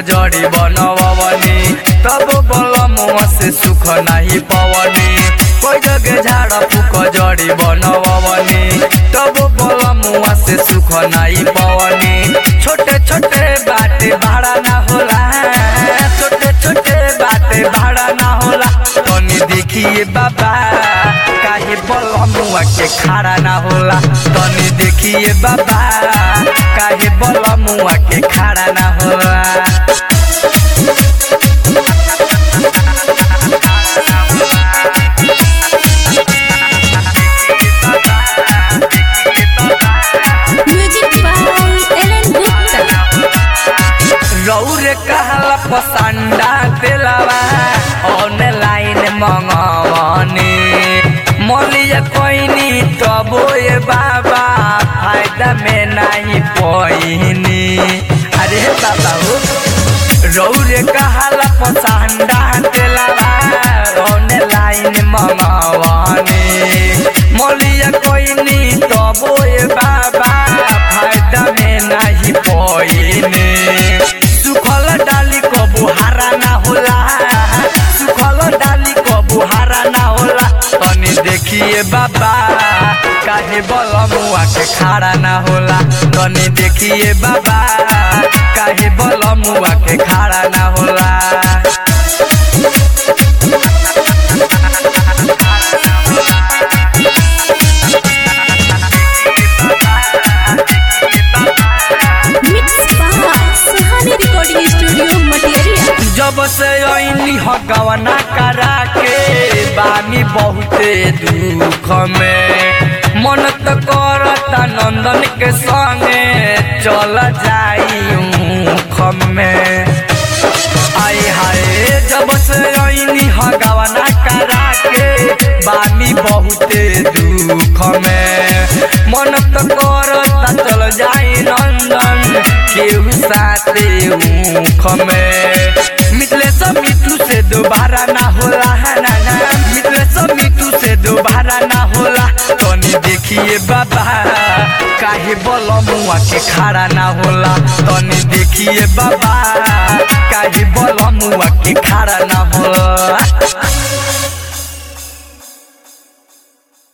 जड़ी बनवनी तब बलमुआ से सुख नहीं पवनी कोई जगह झाड़ फूक जड़ी बनवनी तब बलमुआ से सुख नहीं पवनी छोटे छोटे बात भाड़ा ना होला छोटे छोटे बात भाड़ा ना होला तनी देखिए बाबा काहे बलमुआ के खाड़ा ना होला तनी देखिए बाबा काहे बलमुआ के खाड़ा ना होला म्यूजिक बाय एलन गुप्ता रौरे कहला पसंदा दिलवा ऑनलाइन मंगवनी मोलिया कोइनी तबो ये बाबा फायदा में नहीं पोइनी अरे बाबा हो रौरे कहला पसंदा दिलवा ऑनलाइन मंगवनी मोलिया कोइनी तबो ये बाबा फायदा में नहीं पोइनी सुखल डाली कबू हारा ना होला सुखल डाली कबू हारा ना होला तनी देखिए बाबा काहे बलमुआ के खाड़ा ना होला तनी देखिए बाबा काहे बलमुआ के खाड़ा ना होला mix by Suhani recording studio material जब से ऐनी हगवना करा के बानी बहुते दुख में मन त करता नंदन के संगे चल जाई मुख में आए हाय जब से ऐनी हगवना करा के बानी बहुते दुख में मन त करता चल जाई नंदन केहू साथे मुख में मिथले सब मिठू से दोबारा ना होला ना ना मिथले सब मिठू से दोबारा ना होला तनी देखिए बाबा काहे बलमुआ के खाड़ा ना होला तनी देखिए बाबा काहे बलमुआ के खाड़ा ना होला